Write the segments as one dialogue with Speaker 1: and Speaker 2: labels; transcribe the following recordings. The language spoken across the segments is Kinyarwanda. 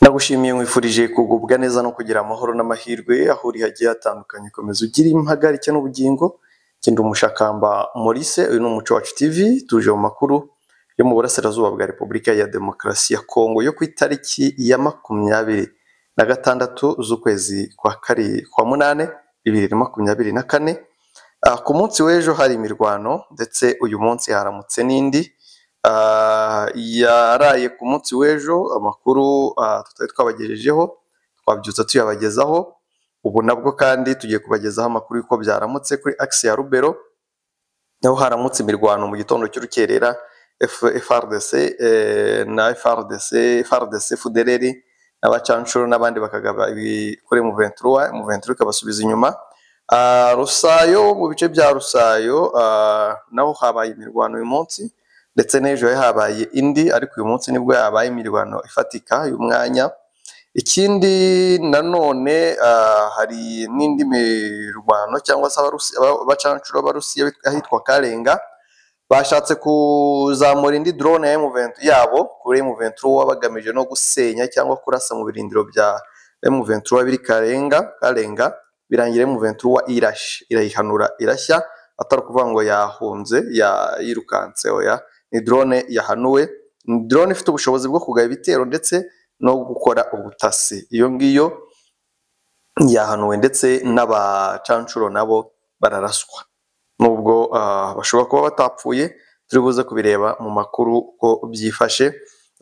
Speaker 1: nagushimiye nkwifurije kugubwa neza no kugira amahoro n'amahirwe aho uri hagiye hatandukanye komeza ugire impagarike n'ubugingo genda umushakamba Maurice uyu ni umuco wacu TV tuje mu makuru yo mu burasirazuba bwa Repubulika ya Demokarasi ya Kongo yo ku itariki ya makumyabiri na gatandatu z'ukwezi kwa kari kwa munane bibiri na makumyabiri na kane Ah, ku munsi w'ejo hari imirwano ndetse uyu munsi haramutse n'indi Ah, yaraye ku munsi w'ejo amakuru ah, tutari twabagejejeho twabyutsa tuyabagezaho ubu nabwo kandi tugiye kubagezaho amakuru y'uko byaramutse kuri akisi ya Rubero naho haramutse imirwano mu gitondo cy'urukerera F- FRDC eh, na FRDC FRDC FDLR n'abacanshuro n'abandi bakagaba ibikore mu 23 mu 23 ikabasubiza inyuma Ah, Rusayo mu bice bya Rusayo ah, naho habaye imirwano uyu munsi ndetse n'ejo habaye indi ariko uyu munsi nibwo yabaye imirwano ifatika y'umwanya ikindi nanone ah, hari n'indi mirwano cyangwa se abarusi- aba- abacancuro b'abarusiya bit- ahitwa karenga bashatse kuzamura indi drone ya M20 yabo kuri M23 bagamije no gusenya cyangwa kurasa mu birindiro bya M23 biri karenga karenga birangira M23 irashe irayihanura irashya atari ukuvuga ngo yahunze ya yirukanse oya ni drone yahanuwe ni drone ifite ubushobozi bwo kugaba ibitero ndetse no gukora ubutasi iyo ngiyo yahanuwe ndetse n'abacancuro nabo bararaswa nubwo ah, bashobora kuba batapfuye turi buze kubireba mu makuru uko byifashe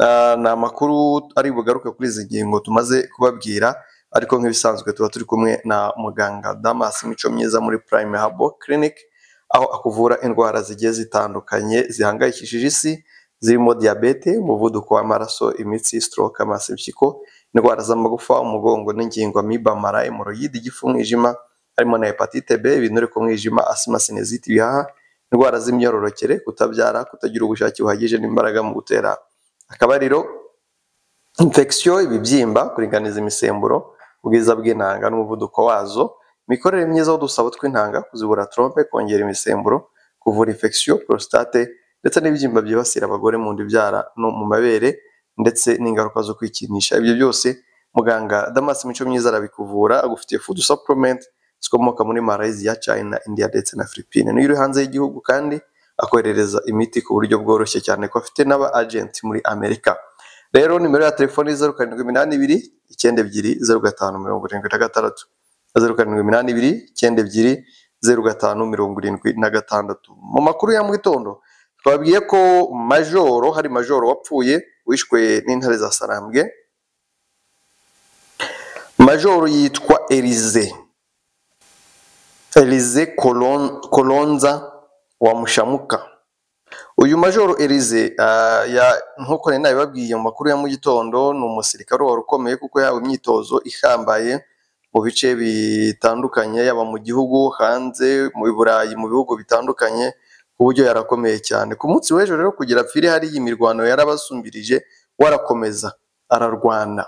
Speaker 1: Ah, ni amakuru ari bugaruke kuri izi ngingo tumaze kubabwira ariko nk'ibisanzwe tuba turi kumwe na muganga Damas Mico myiza muri Prime Habo Clinic aho akuvura indwara zigiye zitandukanye zihangayikishije isi zirimo diyabete, umuvuduko w'amaraso, imitsi, stroke, amasebyiko, indwara z'amagufa, umugongo n'ingingo, amiba, mara, hemorrhoid, igifu, umwijima, harimo na hepatite B, ibinure ku mwijima, asima, sinezite, ibihaha, indwara z'imyororokere, kutabyara, kutagira ubushake buhagije n'imbaraga mu gutera akabariro, infection, ibibyimba, kuringaniza imisemburo, ubwiza bw'intanga n'umuvuduko wazo, imikorere myiza y'udusabo tw'intanga, kuzibura trompe, kongera imisemburo, kuvura infection, prostate ndetse n'ibibyimba byibasira abagore mu nda ibyara no mu mabere ndetse n'ingaruka zo kwikinisha. Ibyo byose muganga Damas Mico myiza arabikuvura, agufitiye food supplement zikomoka muri Malaysia, China, India ndetse na Philippines. Niyo uri hanze y'igihugu kandi akoherereza imiti ku buryo bworoshye cyane ko afite n'aba agent muri Amerika. Rero nimero ya telefoni ni zeru karindwi iminani ibiri icyenda ebyiri zeru gatanu mirongo irindwi na gatandatu zeru karindwi iminani ibiri icyenda ebyiri zeru gatanu mirongo irindwi na gatandatu. Mu makuru ya mu gitondo twababwiye ko majoro hari majoro wapfuye wishwe n'intare za sarambwe majoro yitwa elize elize Kolon- kolonza wamushamuka uyu majoro elize ah, ya- nk'uko nari nabibabwiye mu makuru ya mu gitondo ni umusirikare wari ukomeye kuko yahawe imyitozo ihambaye mu bice bitandukanye yaba mu gihugu hanze mu burayi mu bihugu bitandukanye ku buryo yarakomeye cyane ku munsi w'ejo rero kugira apfire hari iyi mirwano yarabasumbirije warakomeza ararwana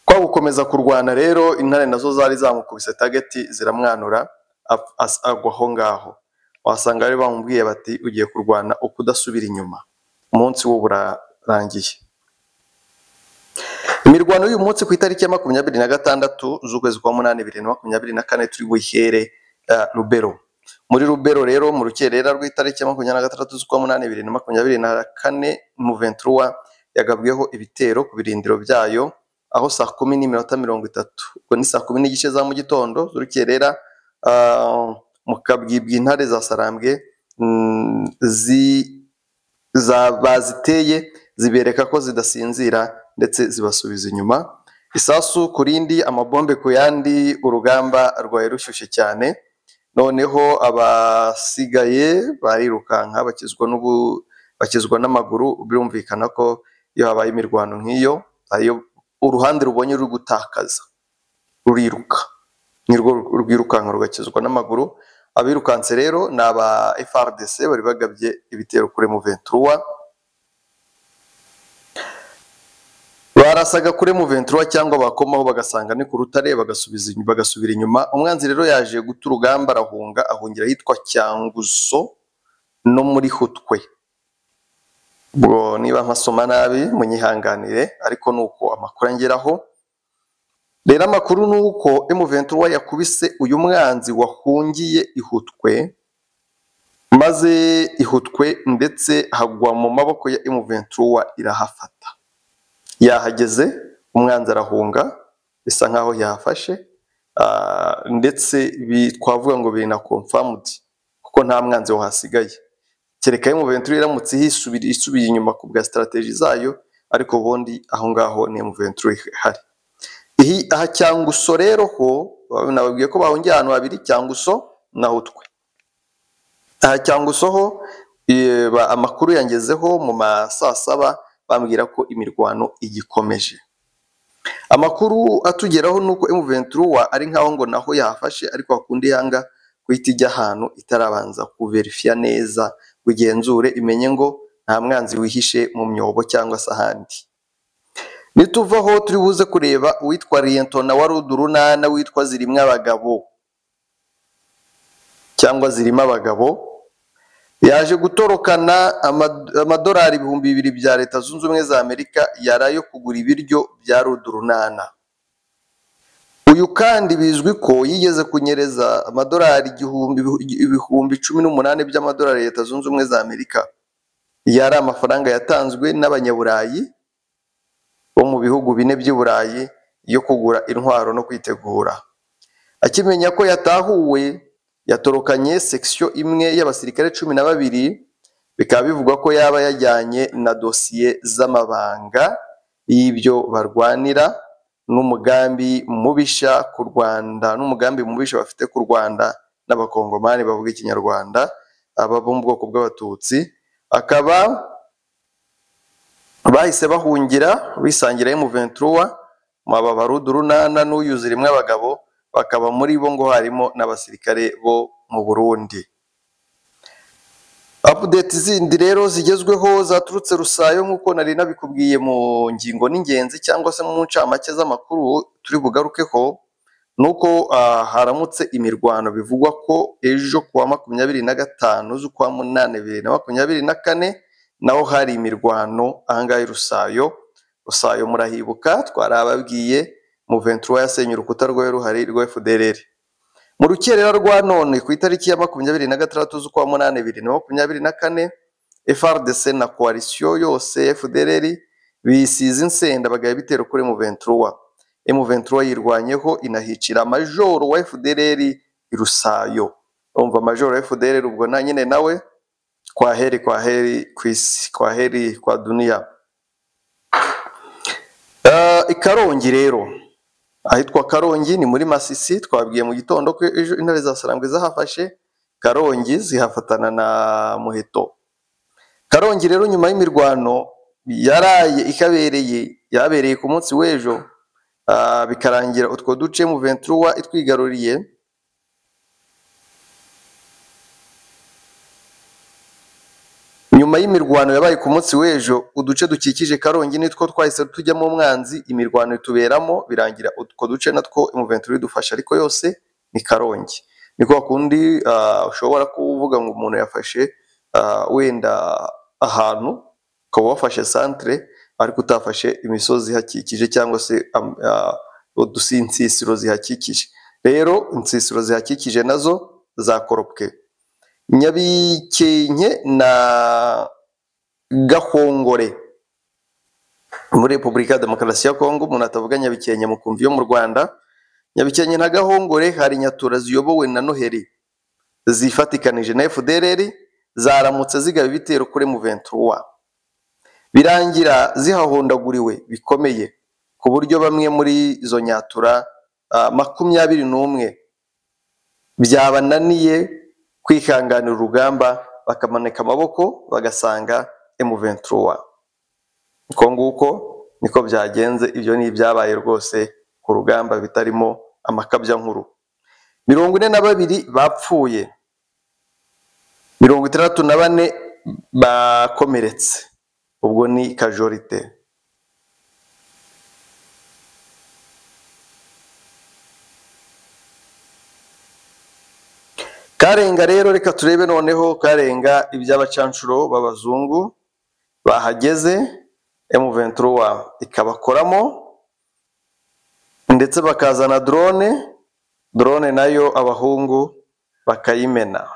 Speaker 1: kwa gukomeza kurwana rero intare nazo zari zamukubise tageti ziramwanura ap- as- agwa aho ngaho wasanga bari bamubwiye bati ugiye kurwana ukudasubira inyuma umunsi wo burarangiye imirwano y'uyu munsi ku itariki ya makumyabiri na gatandatu z'ukwezi kwa munani bibiri na makumyabiri na kane turi buhere eh, rubero muri rubero rero mu rukerera rw'itariki ya makumyabiri na gatandatu z'ukwa munani bibiri na makumyabiri na kane mu venturuwa yagabweho ibitero ku birindiro byayo aho saa kumi n'iminota mirongo itatu ubwo ni saa kumi n'igice za mu gitondo z'urukerera ah, mu kabwibwi intare za sarambwe mm, zi za baziteye zibereka ko zidasinzira ndetse zibasubiza inyuma isasu ku rindi amabombe ku yandi urugamba rwari rushyushye cyane noneho abasigaye barirukanka bakizwa n'ubu bakizwa n'amaguru birumvikana ko iyo habaye imirwano nk'iyo ariyo uruhande rubonye ruri gutakaza ruriruka nirwo rwirukanka rugakizwa n'amaguru abirukanse rero ni aba FRDC bari bagabye ibitero kuri M23 barasaga kuri M23 cyangwa bakomaho bagasanga ni ku rutare bagasubiza inyuma bagasubira inyuma umwanzi rero yaje guta urugamba arahunga ahungira ahitwa Cyanguzo no muri Hutwe ubwo niba mpasoma nabi munyihanganire ariko ni uko amakuru angeraho rero amakuru ni uko emuventura yakubise uyu mwanzi wahungiye ihutwe maze ihutwe ndetse hagwa mu maboko ya emuventura irahafata yahageze umwanzi arahunga bisa nkaho yahafashe ah, ndetse bi- twavuga ngo binakomfamude kuko nta mwanzi wahasigaye kereka Ventura iramutse hisubira isubiye inyuma ku bwa sitarategi zayo ariko ubundi aho ngaho ni Ventura ihari iyi aha cyanguso rero ho nababwiye ko bahungiye ahantu habiri cyanguso na hutwe aha cyanguso ho eh, ba- amakuru yangezeho mu ma saa saba bambwira ko imirwano igikomeje amakuru atugeraho ni uko Ventura ari nkaho ngo naho yahafashe ariko hakunda ihanga guhita ijya ahantu itarabanza kuverifiya neza ngo igenzure imenye ngo nta mwanzi wihishe mu myobo cyangwa se ahandi nituva aho turi buze kureba uwitwa riyentona wa rudurunana witwa zirimo abagabo cyangwa zirimo abagabo yaje gutorokana ama- amadolari ibihumbi bibiri bya leta zunze ubumwe za amerika yari ayo kugura ibiryo bya rudurunana uyu kandi bizwi ko yigeze kunyereza amadolari igihumbi ibihumbi cumi n'umunani by'amadolari ya leta zunze ubumwe za amerika yari amafaranga yatanzwe n'abanyaburayi bo mu bihugu bine by'iburayi yo kugura intwaro no kwitegura akimenya ko yatahuwe yatorokanye sekisiyo imwe y'abasirikare cumi na babiri bikaba bivugwa ko yaba yajyanye na dosiye z'amabanga y'ibyo barwanira n'umugambi mubisha ku rwanda n'umugambi mubisha bafite ku rwanda n'abakongomani bavuga ikinyarwanda aba bo mu bwoko bw'abatutsi akaba bahise bahungira bisangira M23 mu aba barudurunana n'uyuzira imwe abagabo bakaba muri bo ngo harimo n'abasirikare bo mu Burundi update zindi rero zigezweho zaturutse Rusayo nk'uko nari nabikubwiye mu ngingo n'ingenzi cyangwa se mu ncamake z'amakuru turi bugarukeho nuko ah, haramutse imirwano bivugwa ko ejo ku wa makumyabiri na gatanu z'ukwa munani bibiri na makumyabiri na kane naho hari imirwano ahangaha i Rusayo Rusayo murahibuka twarababwiye Muventura yasenye urukuta rwari ruhari rwa FDLR mu rukerera rwa none ku itariki ya makumyabiri na gatandatu z'ukwa munani bibiri na makumyabiri na kane FRDC na koalisiyo yose FDLR bisize insenda bagaya ibitero kuri Muventura M23 yirwanyeho inahicira majoro wa FDLR i Rusayo urumva majoro wa FDLR ubwo na nyine nawe kwaheri kwaheri ku isi kwaheri kwa duniya Eh, i karongi rero ahitwa karongi ni muri masisi twabwiye mu gitondo ko ejo intare za sarambwe zahafashe karongi zihafatana na muheto karongi rero nyuma y'imirwano yaraye ikabereye yabereye ku munsi w'ejo ah, bikarangira utwo duce mu ventura itwigaruriye Nyuma y'imirwano yabaye ku munsi w'ejo, uduce dukikije Karongi nitwo twahise tujyamo umwanzi, imirwano ituberamo, birangira utwo duce natwo Muventuri idufasha ariko yose ni Karongi. Ni kwa kundi ah, ushobora kuvuga ngo umuntu yafashe ah, wenda ahantu, ukaba wafashe santere ariko utafashe imisozi ihakikije cyangwa se am- ah, udusi insisiro zihakikije. Rero insisiro zihakikije nazo zakoropwe. Nyabikenke na Gahongore muri Repubulika ya Demokarasi ya Kongo umuntu atavuga Nyabikenke mu kumvi yo mu Rwanda Nyabikenke na Gahongore hari inyatura ziyobowe na Noheli zifatikanije na FDLR zaramutse zigaba ibitero kuri M23 birangira zihahondaguriwe bikomeye ku buryo bamwe muri izo nyatura ah, makumyabiri n'umwe byabananiye kwihanganira urugamba bakamanika amaboko bagasanga M23 uko nguko niko byagenze ibyo ni ibyabaye rwose ku rugamba bitarimo amakabyankuru mirongo ine na babiri bapfuye mirongo itandatu na bane bakomeretse ubwo ni kajorite Karenga rero reka turebe noneho Karenga iby'abacancuro b'abazungu bahageze emuventuruwa ikabakoramo ndetse bakazana drone drone nayo abahungu bakayimena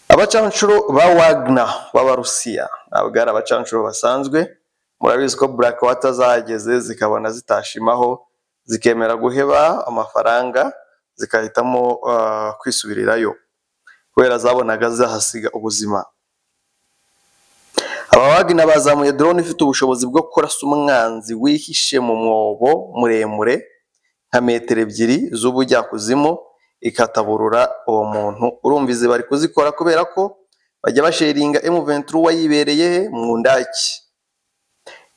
Speaker 1: abacanshuro ba wagner b'abarusiya ntabwo ari abacanshuro basanzwe murabizi ko black water zahageze zikabona zitashimaho zikemera guheba amafaranga zigahitamo ah, kwisubirirayo kubera zabonaga zahasiga ubuzima aba wagner bazamuye drone ifite ubushobozi bwo kurasa umwanzi wihishe mu mwobo muremure nka metero ebyiri z'ubujyakuzimu ikataburura uwo muntu urumva izi bari kuzikora kubera ko bajya basharinga M23 wayibereye he mu ndaki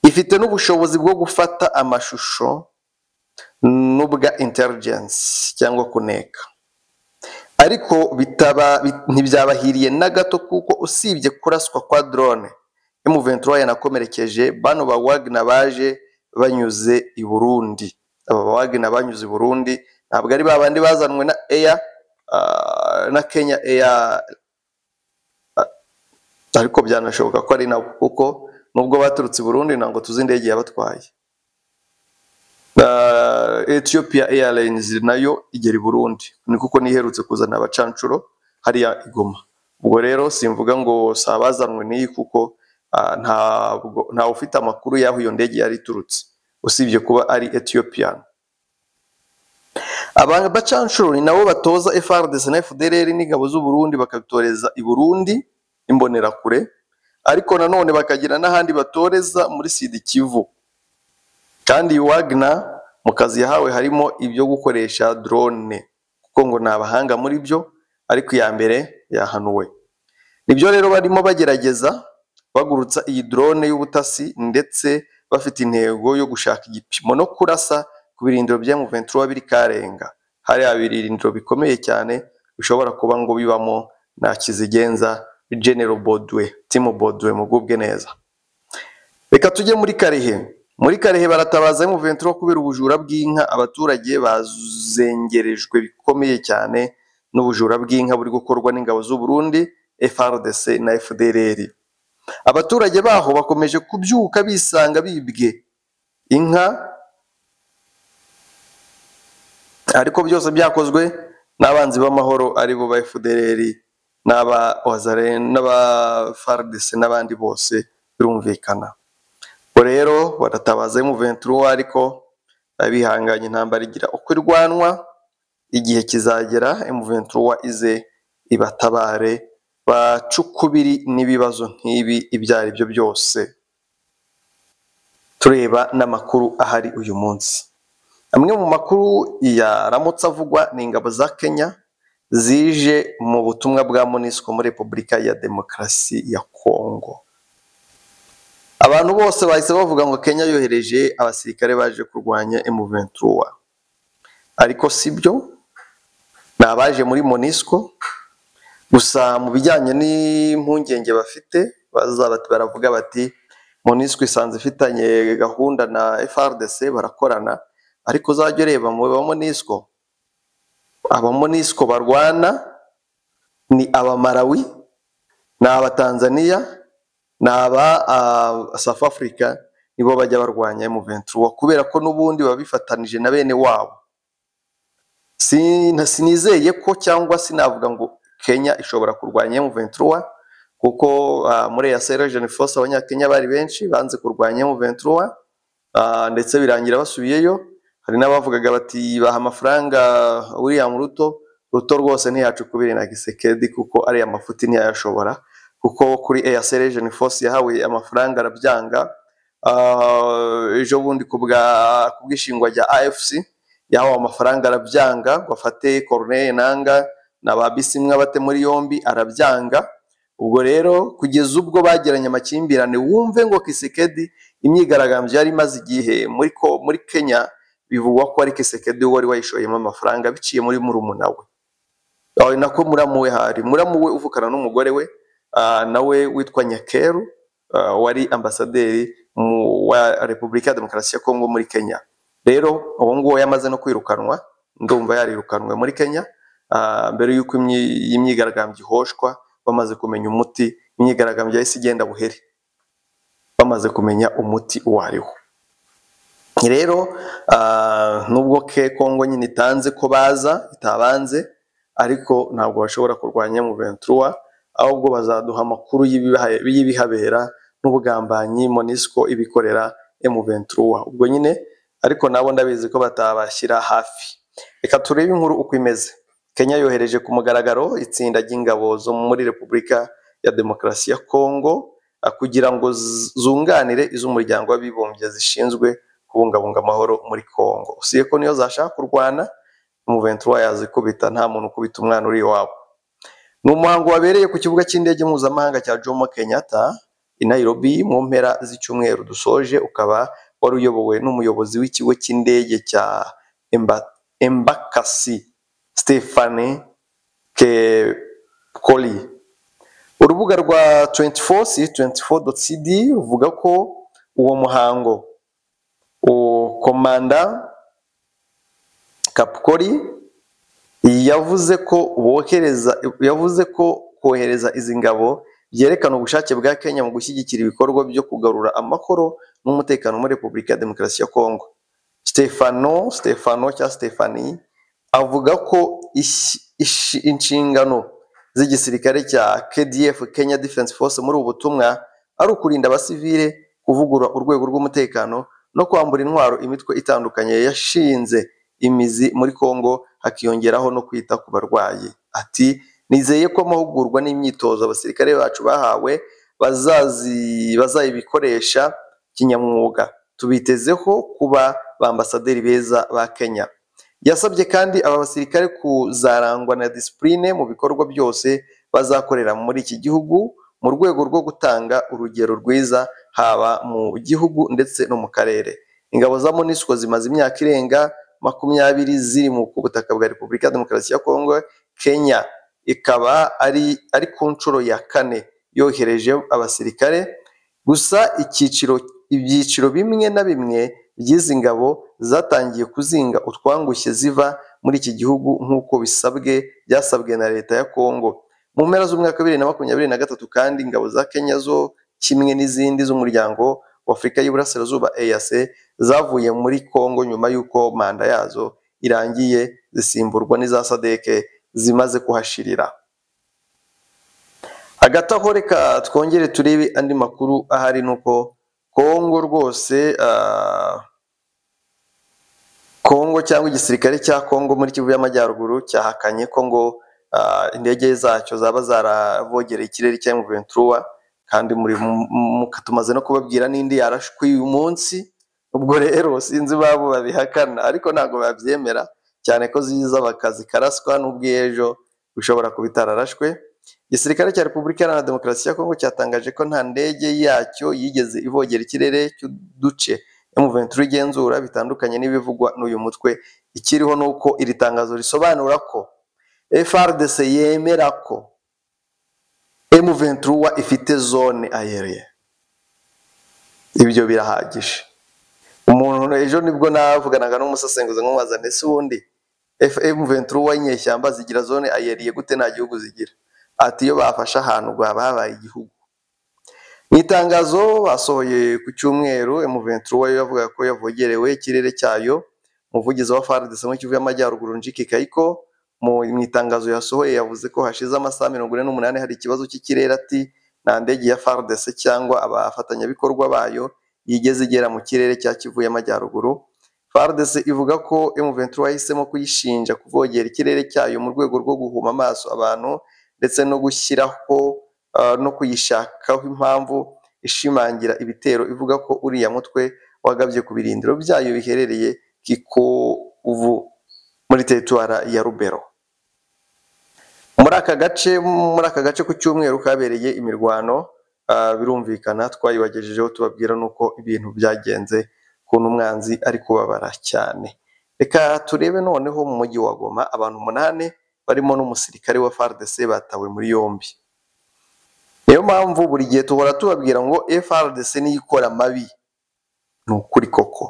Speaker 1: ifite n'ubushobozi bwo gufata amashusho n'ubwa intelligence cyangwa kuneka ariko bitaba bit- ntibyabahiriye na gato kuko usibye kuraswa kwa drone M23 yanakomerekeje bano ba Wagner baje banyuze i Burundi aba ba Wagner banyuze i Burundi ntabwo ari ba bandi bazanwe na Air ah, na Kenya Air ariko byanashoboka ko ari nabo kuko nubwo baturutse i Burundi ntabwo tuzi indege yabatwaye Ah, Ethiopia Airlines nayo igera i Burundi ni kuko niherutse kuzana abacanshuro hariya i Goma ubwo rero simvuga ngo si abazanwe n'iyi kuko ah, ntabwo ntawe ufite amakuru y'aho iyo ndege yari iturutse usibye kuba ari Ethiopian Aba bacanshuro ni nabo batoza FARDC na FDLR n'ingabo z'u Burundi bakabitoreza i Burundi imbonerakure ariko nanone bakagira n'ahandi batoreza muri Sud Kivu kandi iyi Wagner mu kazi yahawe harimo ibyo gukoresha drone kuko ngo ni abahanga muri byo ariko iya mbere yahanuwe nibyo rero barimo bagerageza bagurutsa iyi drone y'ubutasi ndetse bafite intego yo gushaka igipimo no kurasa ku birindiro bya M23 biri Karenga hariya birindiro bikomeye cyane bishobora kuba ngo bibamo na Kizigenza General Bodwe Tim Bodwe mugubwe neza reka tujye muri Karehe muri Karehe baratabaza M23 kubera ubujura bw'inka abaturage bazengerejwe bikomeye cyane n'ubujura bw'inka buri gukorwa n'ingabo z'u Burundi FARDC na FDLR abaturage baho bakomeje kubyuka bisanga bibwe inka ariko byose byakozwe n'abanzi b'amahoro ari bo ba FDLR n'aba Ozaren n'aba FARDC n'abandi bose birumvikana ubwo rero baratabaza M23 ariko abihanganye intambara igira uko irwanwa igihe kizagera M23 ize ibatabare bacukubiri n'ibibazo nk'ibi ibyo ari byo byose tureba n'amakuru ahari uyu munsi amwe mu makuru yaramutse avugwa ni ingabo za Kenya zije mu butumwa bwa MONUSCO muri Repubulika ya Demokarasi ya Kongo abantu bose bahise bavuga ngo Kenya yohereje abasirikare baje kurwanya M23 ariko sibyo ni abaje muri MONUSCO gusa mu bijyanye n'impungenge bafite baza bati- baravuga bati MONUSCO isanze ifitanye gahunda na FARDC barakorana ariko uzajya ureba mu ba MONUSCO aba MONUSCO barwana ni abamarawi ni abatanzaniya ni aba ah, South Africa nibo bajya barwanya M23 kubera ko n'ubundi baba bifatanije na bene wabo Sina- sinizeye ko cyangwa sinavuga ngo Kenya ishobora kurwanya M23 kuko ah, muri ya Sergeant Force abanyakenya bari benshi banze kurwanya M23 ah, ndetse birangira basubiyeyo hari n'abavugaga bati baha amafaranga William Ruto Ruto rwose ntiyacukubire na gisekedi kuko ariya mafuti ntiyayashobora kuko kuri Air Sergeant Force yahawe amafaranga arabyanga Ah, ejo bundi ku bwa- ku bw'ishingwa rya AFC yahawe amafaranga arabyanga ngo afate Corneille Nanga na ba Bisimwa bate muri yombi arabyanga ubwo rero kugeza ubwo bagiranye amakimbirane wumve ngo Kisekedi imyigaragambyo yari imaze igihe muri ko muri Kenya bivugwa ko ari Kisekedi wari wayishoyemo amafaranga biciye muri murumuna we Aho nako muramu we hari muramu we uvukana n'umugore we ah, nawe witwa Nyakeru ah, wari ambasaderi mu- wa Repubulika ya Demokarasi ya Kongo muri Kenya rero uwo nguwo yamaze no kwirukanwa ndumva yarirukanwe muri Kenya ah, mbere y'uko imyi- iyi myigaragambyo ihoshwa bamaze kumenya umuti imyigaragambyo yahise igenda buhere bamaze kumenya umuti uwo ariwo rero ah, nubwo ke kongo nyine itanze ko baza itabanze ariko ntabwo bashobora kurwanya mu ventura ahubwo bazaduha amakuru y'ibiha- y'ibihabera n'ubugambanyi monisco ibikorera emuventura ubwo nyine ariko nabo ndabizi ko batabashyira hafi reka turebe inkuru uko imeze kenya yohereje ku mugaragaro itsinda ry'ingabo zo muri repubulika ya demokarasi ya kongo ah, kugira ngo z- zunganire iz'umuryango w'abibumbye zishinzwe kubungabunga amahoro muri kongo usibye ko niyo zashaka kurwana emuventura yazikubita nta muntu ukubita umwana uri iwabo ni umuhango wabereye ku kibuga cy'indege mpuzamahanga cya Jomo Kenyatta i Nairobi mu mpera z'icyumweru dusoje ukaba wari uyobowe n'umuyobozi w'ikigo cy'indege cya Emba- Embakasi Stephane Kekoli urubuga rwa 24c24.cd ruvuga ko uwo muhango uwo komanda Kapkori yavuze ko bohereza yavuze ko kohereza izi ngabo byerekana ubushake bwa Kenya mu gushyigikira ibikorwa byo kugarura amahoro n'umutekano muri Repubulika ya Demokarasi ya Kongo. Stefano Stefano cya Stefani avuga ko ish- ish- inshingano z'igisirikare cya KDF Kenya Defense Force muri ubu butumwa ari ukurinda abasivile, kuvugurura urwego rw'umutekano no kwambura intwaro imitwe itandukanye yashinze imizi muri Kongo hakiyongeraho no kwita ku barwayi. Ati nizeye ko amahugurwa n'imyitozo abasirikare bacu bahawe bazazi bazayibikoresha kinyamwuga. Tubitezeho kuba ba ambasaderi beza ba Kenya. Yasabye kandi aba basirikare kuzarangwa na disipurine mu bikorwa byose bazakorera muri iki gihugu mu rwego rwo gutanga urugero rwiza haba mu gihugu ndetse no mu karere. Ingabo za MONUSCO zimaze imyaka irenga makumyabiri ziri mu ku butaka bwa Repubulika ya Demokarasi ya Kongo, Kenya ikaba ari ari ku nshuro ya kane yohereje abasirikare. Gusa icyiciro ibyiciro bimwe na bimwe by'izi ngabo zatangiye kuzinga utwangushye ziva muri iki gihugu nk'uko bisabwe byasabwe na leta ya Kongo. Mu mpera z'umwaka wa bibiri na makumyabiri na gatatu kandi ingabo za Kenya zo kimwe n'izindi z'umuryango w'Afurika y'Iburasirazuba EAC zavuye muri Kongo nyuma y'uko manda yazo irangiye zisimburwa n'iza sadeke zimaze kuhashirira. Hagati aho reka twongere turebe andi makuru ahari nuko Kongo rwose ah, Kongo cyangwa igisirikare cya Kongo muri Kivu y'Amajyaruguru cyahakanye ko ngo ah, indege zacyo zaba zaravogereye ikirere cya M23 kandi muri mu- mu- tumaze no kubabwira n'indi yarashwe uyu munsi ubwo rero sinzi babo babihakana ariko ntabwo babyemera cyane ko ziza bakazikaraswa n'ubwo iyo ejo bishobora kuba itararashwe igisirikare cya repubulika iharanira demokarasi ya kongo cyatangaje ko nta ndege yacyo yigeze ivogera ikirere cy'uduce M23 igenzura bitandukanye n'ibivugwa n'uyu mutwe ikiriho ni uko iri tangazo risobanura ko FRDC yemera ko M23 ifite zone aeriye ibyo birahagije umuntu ejo nibwo navuganaga n'umusesenguzi nkumubaza ndetse ubundi fm ventura inyeshyamba zigira zone ayeriye gute nta gihugu zigira ati iyo bafashe ahantu rwaba habaye igihugu mu itangazo basohoye ku cyumweru m ventura yo yavugaga ko yavogerewe ikirere cyayo umuvugizi wa fardc mu kivu y'amajyaruguru njiki kayiko mu mu itangazo yasohoye yavuze ko hashize amasaha mirongo ine n'umunani hari ikibazo cy'ikirere ati nta ndege ya fardc cyangwa abafatanyabikorwa bayo yigeze igera mu kirere cya Kivu y'Amajyaruguru. FARDC ivuga ko M23 yahisemo kuyishinja kuvogera ikirere cyayo mu rwego rwo guhuma amaso abantu ndetse no gushyiraho uh, no kuyishakaho impamvu ishimangira ibitero ivuga ko uriya mutwe wagabye ku birindiro byayo biherereye Kikovu muri teritwara ya Rubero. Muri aka gace muri aka gace ku cyumweru kabereye imirwano ah, birumvikana twayibagejejeho tubabwira nuko ibintu byagenze ukuntu umwanzi ari kubabara cyane. Reka turebe noneho mu mujyi wa Goma abantu umunani barimo n'umusirikare wa FARDC batawe muri yombi. Niyo mpamvu buri gihe duhora tubabwira ngo FARDC niyo ikora amabi. Ni ukuri koko.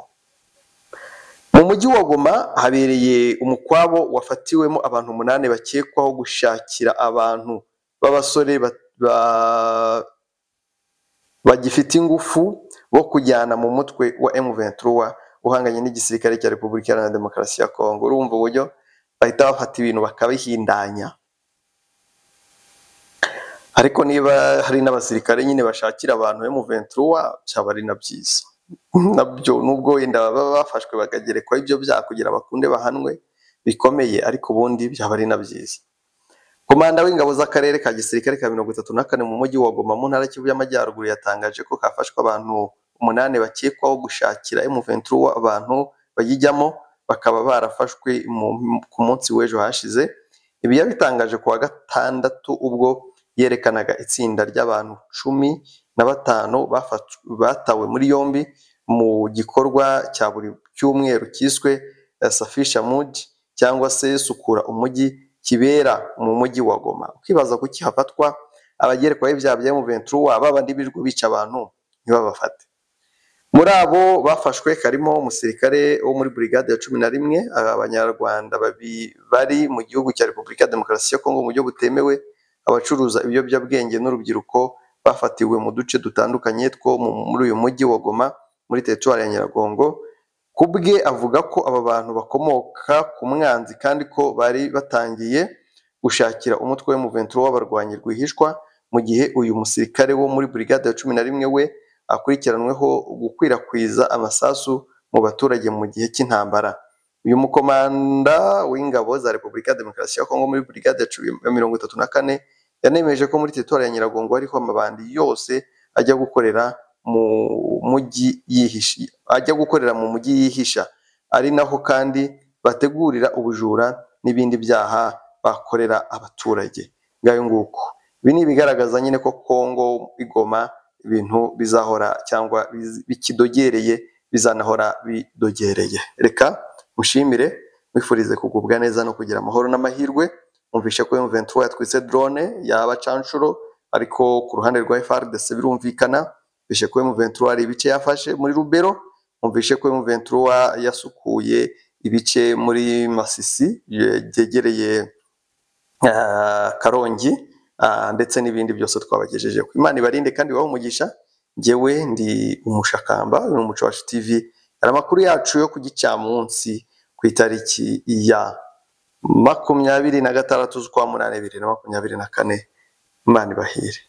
Speaker 1: Mu mujyi wa Goma habereye umukwabo wafatiwemo abantu umunani bakekwaho gushakira abantu b'abasore ba- ba- bagifite ingufu bo kujyana mu mutwe wa M23 uhanganye n'igisirikare cya Repubulika Iharanira Demokarasi ya Kongo urumva uburyo bahita bafata ibintu bakabihindanya ariko niba hari n'abasirikare nyine bashakira abantu M23 byaba ari na byiza nabyo nubwo wenda baba bafashwe bakagerekwaho ibyo byaha kugira bakunde bahanwe bikomeye ariko ubundi byaba ari na byiza Komanda w'ingabo z'akarere ka gisirikare ka mirongo itatu na kane mu mujyi wa Goma mu ntara y'Ikivu y'Amajyaruguru yatangaje ko hafashwe abantu umunani bakekwaho gushakira M23 abantu bayijyamo bakaba barafashwe mu- ku munsi w'ejo hashize ibi yabitangaje ku wa gatandatu ubwo yerekanaga itsinda ry'abantu cumi na batanu bafatw- batawe muri yombi mu gikorwa cya buri cyumweru kiswe eh, Safisha Mood cyangwa se sukura umujyi kibera mu mujyi wa Goma ukibaza kuki hafatwa abagerekwaho ibyaha bya M23 babandi birirwa bica abantu ntibabafate muri abo bafashwe harimo umusirikare wo muri burigade ya cumi na rimwe abanyarwanda babi- bari mu gihugu cya repubulika ya demokarasi ya kongo mu buryo butemewe abacuruza ibiyobyabwenge n'urubyiruko bafatiwe mu duce dutandukanye two mu- muri uyu mujyi wa goma muri teritwari ya nyiragongo ku bwe avuga ko aba bantu bakomoka ku mwanzi kandi ko bari batangiye gushakira umutwe wa M23 w'abarwanyi rwihishwa mu gihe uyu musirikare wo muri burigade ya cumi na rimwe we akurikiranweho gukwirakwiza amasasu mu baturage mu gihe cy'intambara uyu mukomanda w'ingabo za repubulika ya demokarasi ya kongo muri burigade ya cumi- ya mirongo itatu na kane yanemeje ko muri teritwari ya nyiragongo hariho amabandi yose ajya gukorera mu mujyi yihisha ajya gukorera mu mujyi yihisha ari naho kandi bategurira ubujura n'ibindi byaha bakorera abaturage ngayo nguko ibi ni ibigaragaza nyine ko kongo igoma ibintu bizahora cyangwa biz- bikidogereye bizanahora bidogereye reka mushimire mwifurize kugubwa neza no kugira amahoro n'amahirwe mwumvishe ko M23 yatwitse drone y'abacanshuro ariko ku ruhande rwa FARDC birumvikana mwumvishe ko M23 hari ibice yafashe muri Rubero mwumvishe ko M23 yasukuye ibice muri Masisi ye- byegereye ah, Karongi ah, ndetse n'ibindi byose twabagejejeho Imana ibarinde kandi ibahe umugisha njyewe ndi umushakamba uyu ni umuco wacu TV hari amakuru yacu yo ku gicamunsi ku itariki ya makumyabiri na gatandatu z'ukwa munani bibiri na makumyabiri na kane Imana ibahire